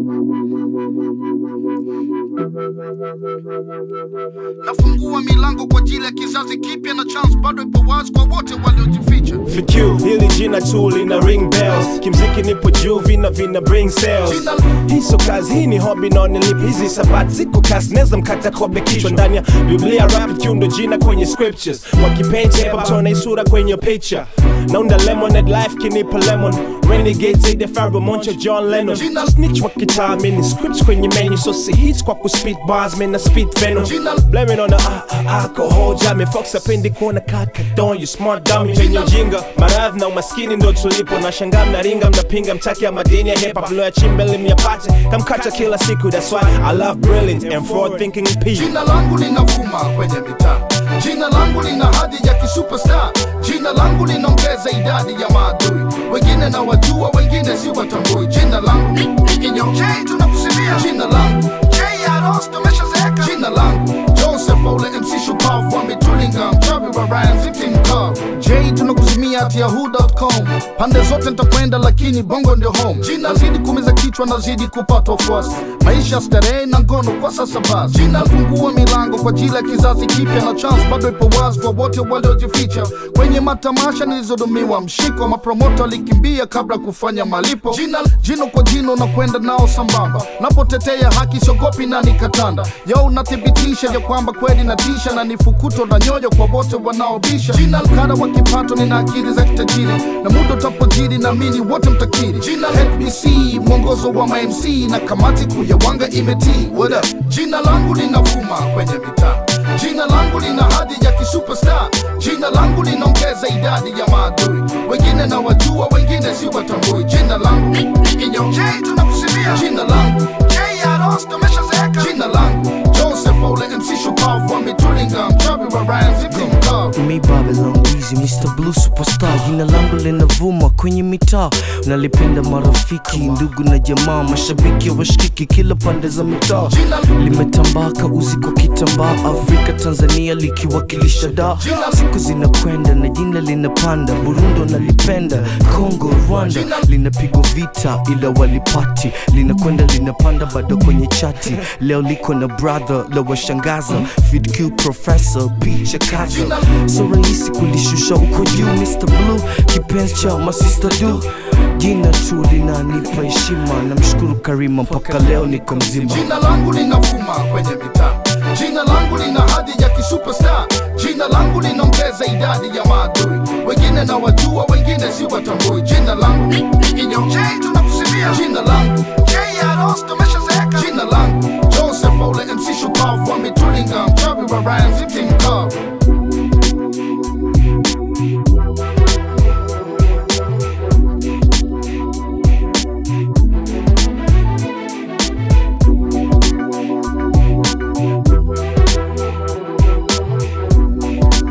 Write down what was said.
nafungua milango kwa ajili ya kizazi kipya na chance bado ipo wazi kwa wote waliojificha FQ, hili jina tu lina ring bells kimziki nipo juu vina vina bring sales hii so kazi hii ni hobby naonelip hizi sabati ziko kasi neza mkata kobe kichwa ndani ya biblia rap Q ndo jina kwenye scriptures wakipenja hip hop tona isura kwenye picture naunda lemonade life kinipa lemon renegade zaidi ya Pharoah Moncho John Lennon Jina- snitch wa kitaa mini scripts kwenye menu so si hits kwa kuspit bars mina spit venom Jina- blaming on the uh, alcohol jami fox apendi kuona kaka don you smart dummy penye ujinga maradhi na umaskini ndo tulipo na shangaa mnaringa mnapinga mtaki ya madini ya hip hop lo ya chimbe myapate kamkata kila siku that's why I love brilliant and forward thinking people jina langu linavuma kwenye mitaa jina langu lina hadhi ya kisuperstar jina langu linaongeza idadi ya maadui wengine na wajua wengine si watambui jina langu inyoje tunakusimia jina langu J.R.O.S. tumeshazeeka jina langu joseph ole mc shupavu ametulinga mchawi wa ryan victim club j tunakuzimia at yahoo.com pande zote nitakwenda lakini bongo ndio home jina zidi kumiza kichwa nazidi kupata wafuasi maisha starehe na ngono kwa sasa basi jina fungua milango kwa ajili ya kizazi kipya na chance bado ipo wazi kwa wote waliojificha kwenye matamasha nilizodumiwa mshiko mapromota walikimbia kabla kufanya malipo jina jino kwa jino na kwenda nao sambamba napotetea haki siogopi na nikatanda yo unathibitisha ya kwamba kweli natisha na nifukuto na nyoyo kwa wote wanaobisha jina kada wa kipato nina akili za kitajiri na muda utapojiri naamini wote mtakiri jina HBC mwongozo wa mamc na kamati kuu ya wanga imetii What up? jina langu linavuma kwenye mitaa jina langu lina hadhi ya kisuperstar jina langu linaongeza idadi ya maadui wengine na wajua wengine si watambui jina langu inyoje tunakusimia jina langu J.R.O.S. tumeshazeeka jina langu joseph ole mc shupavu ametulinga mchawi wa ryan victim club Me Babylon Weezy, Mr. Blue Superstar, jina langu linavuma kwenye mitaa, nalipenda marafiki, ndugu na jamaa, mashabiki washikiki kila pande za mitaa, limetambaka uzi kwa kitambaa, Afrika Tanzania likiwakilisha da, siku zinakwenda na jina linapanda, Burundi nalipenda, Congo Rwanda linapigwa vita ila walipati, linakwenda linapanda bado kwenye chati, leo liko na brother la washangaza, Fid Q Professor picha kaza so rahisi kulishusha uko juu Mr. Blue kipenzi cha masista du jina tu linanipa heshima namshukuru Karima mpaka leo niko mzima jina langu linavuma kwenye mitaa jina langu lina hadhi ya kisuperstar jina langu linaongeza idadi ya maadui wengine na wajua wengine si watambui jina langu inyoje tunakusimia jina langu J.R.O.S. tumeshazeeka jina langu joseph ole mc shupavu ametulinga mchawi wa ryan victim club